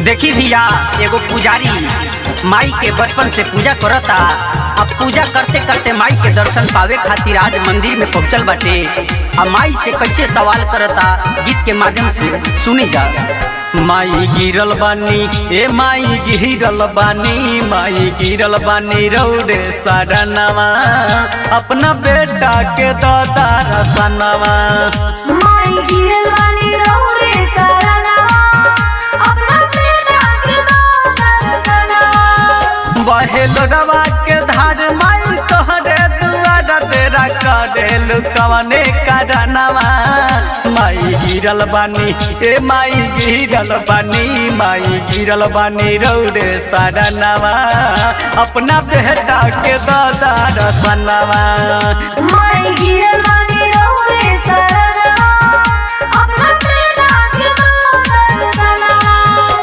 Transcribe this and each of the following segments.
देखी भैया एगो पुजारी माई के बचपन से पूजा करता अब पूजा करते करते माई के दर्शन पावे खातिर आज मंदिर में पहुंचल बाटे अब माई से कैसे सवाल करता गीत के माध्यम से सुनी जा माई गिरल बानी ए माई गिरल बानी माई गिरल बानी रौड़े सारनवा अपना बेटा के दादा रसनवा माई गिरल बानी रौरे सरनवा अपना बेटा के दर्शनवा बहे लोडवा के धार माई तोहरे दुआर तेरा करेलु कवने करनवा माई गिरल बानी ए माई गिरल बानी माई गिरल बानी रौड़े सरनवा अपना बेटा के दादा रसनवा माई गिरल बानी रौरे सरनवा अपना बेटा के दर्शनवा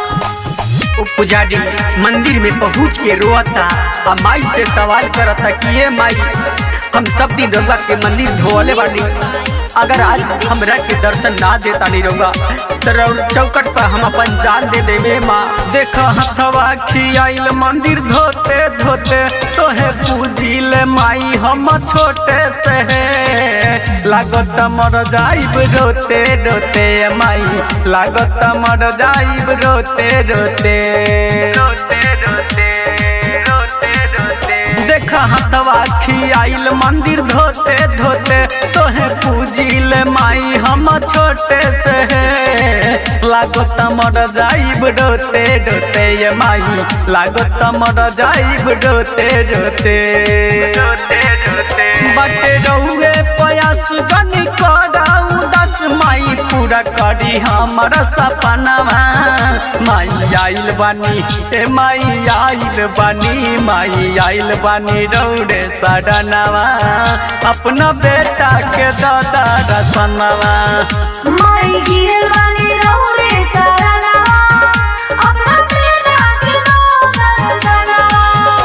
वो पुजारी मंदिर में पहुंच के रोता आ माई से सवाल करता कि ये माई हम सब दिन रउआ के मंदिर धोवले बानी अगर आज हमरा के दर्शन ना देता नहीं रउआ तो रउआ चौकट पर हम अपन जान दे देवे माँ देख हथवा खियाइल मंदिर धोते धोते तोहे पूजिल माई हम छोटे से लागत मर जाइब रोते रोते माई लागत मर जाइब रोते रोते रोते रोते रोते रोते देख हथवा खियाइल मंदिर धोते धोते तोहे पूजिल माई हम छोटे से लागत मर जाइब रोते रोते ये माई लागत मर जाइब रोते रोते रोते रोते बटे रउए प्रयास बनी कराऊ दस माई पूरा करी हमर सपनवा माई आइल बानी ए माई आइल बानी माई आइल बानी रौड़े सडनवा अपना बेटा के दादा रसनवा माई गिरल बानी रौरे सरनवा अपना बेटा के दर्शनवा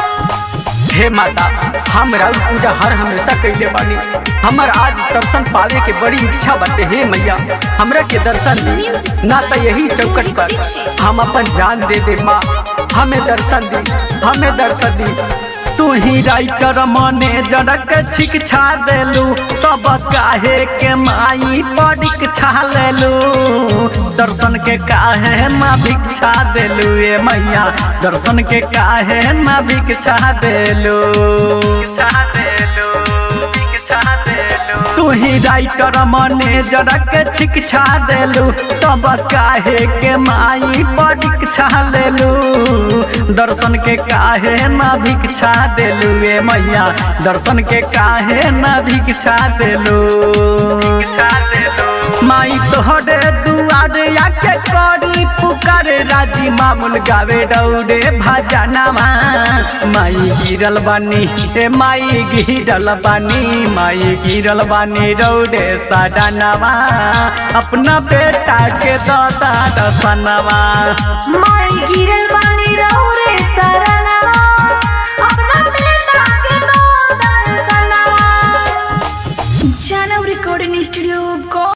हे माता हम राउर पूजा हर हमेशा कैले बानी हमर आज दर्शन पावे के बड़ी इच्छा बाटे हे मैया हमरा के दर्शन दी ना तो यही चौकट पर हम अपन जान दे दे माँ हमें दर्शन दी हमें दर्शन दी तू ही राइटर मने जड़क शिक्षा देलू तब काहे के माई परीक्षा लेलू दर्शन के काहे ना भिक्षा देलू ए मैया दर्शन के काहे ना भिक्षा देलू भिक्षा देलू भिक्षा देलू तू ही राइटर मने जड़क शिक्षा देलू तब काहे के माई परीक्षा लेलू दर्शन के काहे ना भिक्षा देलू ए मैया दर्शन के काहे ना भिक्षा देलू भिक्षा देलू माई तोहरे दुआरे आके करी पुकार राजी मामूल गावे डौरे भजनवा माई गिरल बानी ए माई गिरल बानी माई गिरल बानी रौरे सडनवा अपना बेटा के दादा दसनवा माई गिरल बानी रौरे सरनवा अपना बेटा के दर्शनवा जानव रिकॉर्डिंग स्टूडियो